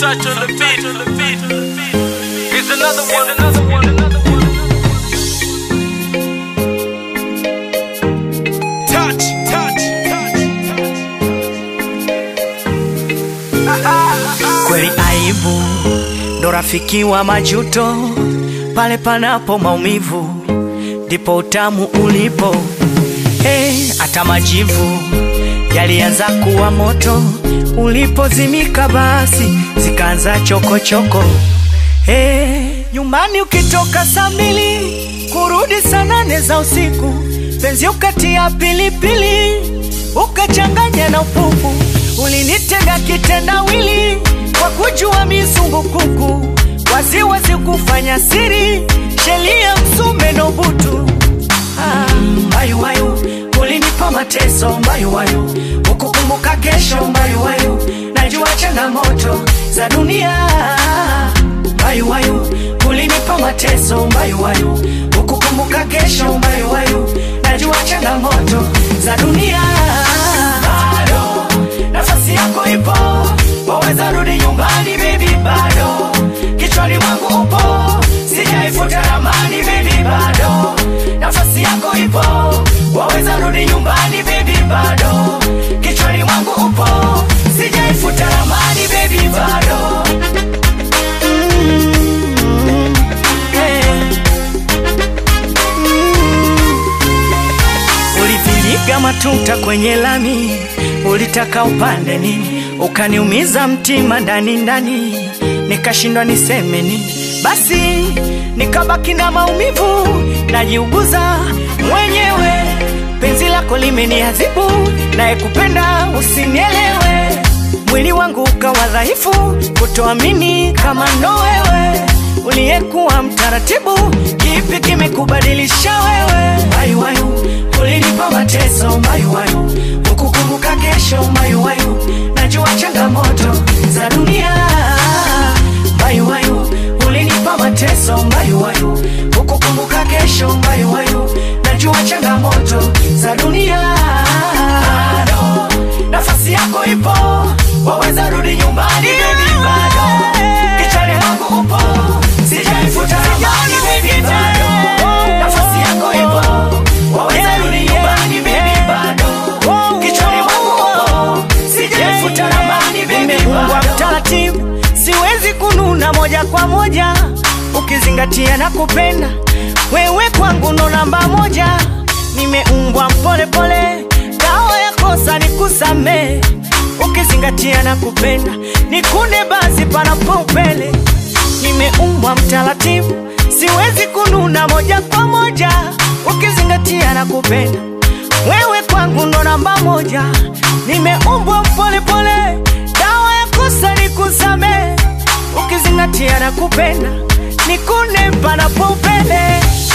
touch on the beat. Here's another one, another one, another one. Touch, touch, touch, Kweli aibu ndo rafiki wa majuto, pale panapo maumivu ndipo utamu ulipo. Hey, hata majivu yalianza kuwa moto, ulipozimika basi zikaanza chokochoko. Hey, nyumbani ukitoka saa mbili kurudi saa nane za usiku, penzi ukatia pilipili ukachanganya na upupu, ulinitega kitendawili kwa kujua misumbukuku, waziwazi kufanya siri, shelia msume no butu Ah, mbayuwayu ulinipa mateso mbayuwayu ukukumbuka kesho mbayuwayu najua changamoto za dunia mbayuwayu ulinipa mateso mbayuwayu ukukumbuka kesho mbayuwayu najua changamoto za dunia bado nafasi yako ipo waweza rudi nyumbani bebi bado kichwani mwangu upo sijaifuta ramani bebi bado nafasi yako ipo waweza rudi nyumbani bebi bado kichwani mwangu upo sijaifuta ramani bebi bado Mm, eh. Ulivinyiga matuta kwenye lami, ulitaka upande nini, ukaniumiza mtima ndani ndani, nikashindwa niseme nini. Basi nikabaki na maumivu, najiuguza mwenyewe. Penzi lako limeniadhibu, naye kupenda usinielewe. Mwili wangu ukawa dhaifu, kutoamini kama ndo wewe uliyekuwa mtaratibu, kipi kimekubadilisha wewe? Mbayuwayu, ulinipa mateso mbayuwayu, ukukumbuka kesho mbayuwayu, najua changamoto za dunia mbayuwayu, ulinipa mateso mbayuwayu, ukukumbuka kesho mbayuwayu, najua changamoto za dunia bado nafasi yako ipo, waweza rudi nyumbani baby, bado kichwani mwangu upo, sijaifuta ramani baby, bado nafasi yako ipo, waweza rudi nyumbani baby, bado kichwani mwangu upo, sijaifuta ramani baby, bado taratibu, siwezi kununa moja kwa moja, ukizingatia na kupenda wewe kwangu ndo namba moja, nimeumbwa mpole pole, dawa ya kosa ni kusamee, ukizingatia na kupenda nikune basi panapo upele, nimeumbwa mtaratibu, siwezi kununa moja kwa moja, ukizingatia na kupenda wewe kwangu ndo namba moja, nimeumbwa mpole pole, dawa ya kosa ni kusamee, ukizingatia na kupenda nikune panapo upele